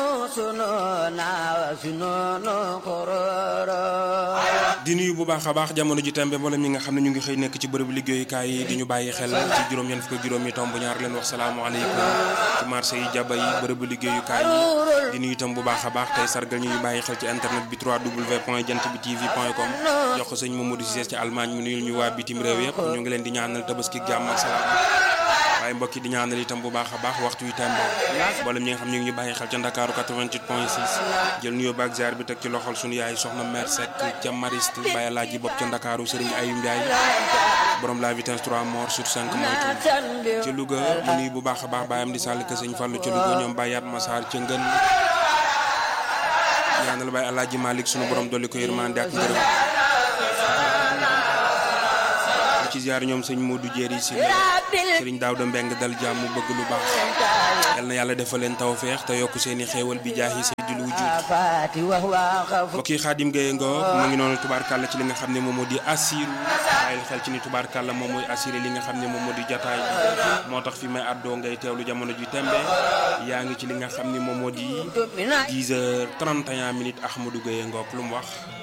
di nuyu bu baax a baax jamono ji tembe mboolem ñi nga xam ne ñu ngi xëy nekk ci bërëbu liggéeyukaay yi di ñu bàyyi xel ci juróom ñeent fukk juróom yi tomb ñaar leen wax salaamaaleykum ci marché yi jaba yi bërëbu liggéeyukaay yi di nuyu itam bu baax a baax tey sargal ñu ñu bàyyi xel ci internet bi 3w point jant bi tv point com jox ko sëñ Mamadou Cissé ci Allemagne mu nuyul ñu waa bitim réew yëpp ñu ngi leen di ñaanal tabaski jàmm ak salaam waaye mbokk yi di ñaanal itam bu baax a baax waxtu wi tembe mboolem ñi nga xam ñu ngi ñu bàyyi xel ca Ndakaaru 88 point 6 jël nuyoo baak ziar bi teg ci loxol sunu yaay soxna mère Seck ca Mariste Baye Laaji bopp ca Ndakaaru Serigne Ayou Ndiaye borom la vitesse 3 mort sur 5 moytu ci Louga mu nuyu bu baax a baax baayam di sàll ka sëñ Fallou ca Louga ñoom Bayat Massar ca Ngën ñaanal Baye Alaaji Malick sunu borom dolli ko yërmande ak ngërëm ci ziar ñoom sëñ Modou Jéeri si sëriñ Daawda Mbeng dal jàmm bëgg lu baax yal na yàlla defal leen tawfeex te yokk seeni xéewal bi jaahi sayyidil wujuud mbokk yi Xaadim Gaye Ngor mu ngi noonu tubaarkàlla ci li nga xam ne moom moo di assiru bàyyil xel ci ni tubaarkàlla moom mooy assuré li nga xam ne moom moo di jataay moo tax fi may àddoo ngay teewlu jamono ji tembe yaa ngi ci li nga xam ne moom moo di 10 heures 31 minutes Ahmadou Gaye Ngor lu mu wax